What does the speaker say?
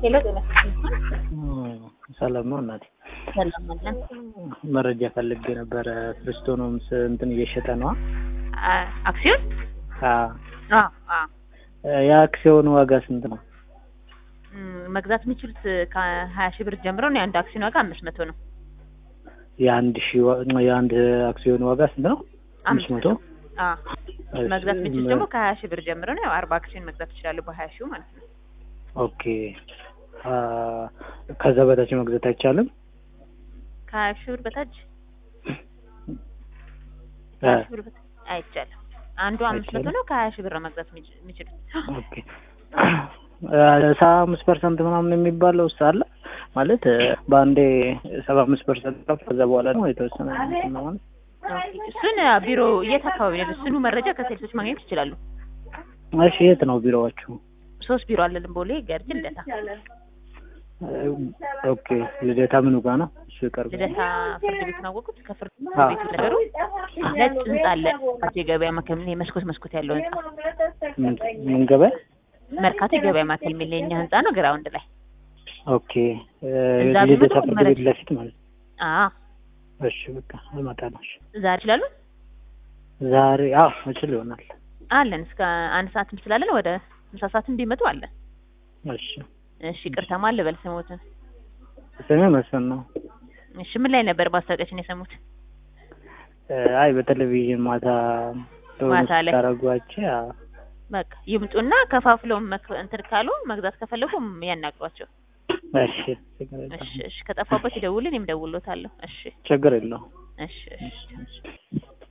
ሄሎ ጤና ሰላም ነው እናቴ። ሰላም አለን። መረጃ ፈልጌ ነበረ። ፍሪስቶኖምስ እንትን እየሸጠ ነዋ። አ- አክሲዮን አዎ። አዎ አዎ የአክሲዮን ዋጋ ስንት ነው? እም፣ መግዛት የሚችሉት ከሀያ ሺህ ብር ጀምሮ ነው። የአንድ አክሲዮን ዋጋ አምስት መቶ ነው። የአንድ ሺ የአንድ አክሲዮን ዋጋ ስንት ነው? አምስት መቶ አዎ እሺ፣ መግዛት የሚችሉት መ- ደግሞ ከሀያ ሺህ ብር ጀምሮ ነው። ያው አርባ አክሲዮን መግዛት ይችላሉ በሀያ ሺው ማለት ነው። ኦኬ። አ፣ ከዛ በታች መግዛት አይቻልም? ከሀያ ሺህ ብር በታች እ፣ ከሀያ ሺህ ብር በታች አይቻልም። አንዱ አምስት መቶ አይቻልም? ነው። ከሀያ ሺህ ብር ነው መግዛት የሚች- የሚችሉት። ኦኬ። ሰባ አምስት ፐርሰንት ምናምን የሚባለው ውስጥ አለ ማለት እ፣ በአንዴ ሰባ አምስት ፐርሰንት ከዛ በኋላ ነው የተወሰነ እንትን ነው ማለት ኦኬ፣ እሱን አ፣ ቢሮ የት አካባቢ ነው? እሱኑ መረጃ ከሴልሶች ማግኘት ይችላሉ። እሺ፣ የት ነው ቢሮዋችሁ? ሶስት ቢሮ አለን። ቦሌ፣ ገርጂ፣ ልደታ። ኦኬ ልደታ ምኑ ጋር ነው? እሱ ይቀርብ ልደታ ፍርድ ቤት ነው ያወቁት። ከፍርድ አዎ። ቤቱ ነገሩ ነጭ ህንጻ አለ። የገበያ ማዕከል የሚል መስኮት መስኮት ያለው ህንጻ ምን ምን ገበያ? መርካቶ የገበያ ማዕከል የሚል የኛ ህንጻ ነው። ግራውንድ ላይ ኦኬ እ፣ እዛ ልደታ ቢመጡ ፍርድ መረጃ- ቤት ለፊት ማለት ነው። አዎ እሺ በቃ እመጣለሁ። እሺ። ዛሬ ይችላሉ ዛሬ አዎ እችል ይሆናል። አለን እስከ አንድ ሰዓትም ስላለን ወደ ምሳ ሰዓትም ቢመጡ አለን። እሺ እሺ ቅርታ ማን ልበል ስሞትን? ስሜ መስፍን ነው። እሺ ምን ላይ ነበር ማስታወቂያችን የሰሙት? እ፣ አይ በቴሌቪዥን ማታ ማታ ላይ? ታረጓቸው በቃ ይምጡና ከፋፍለው መክ- እንትን ካሉ መግዛት ከፈለጉም ያናግሯቸው። እሺ ችግር የለውም። እሺ እሺ ከጠፋበት ይደውልን፣ እኔም እደውልሎታለሁ። እሺ ችግር የለውም። እሺ እሺ እሺ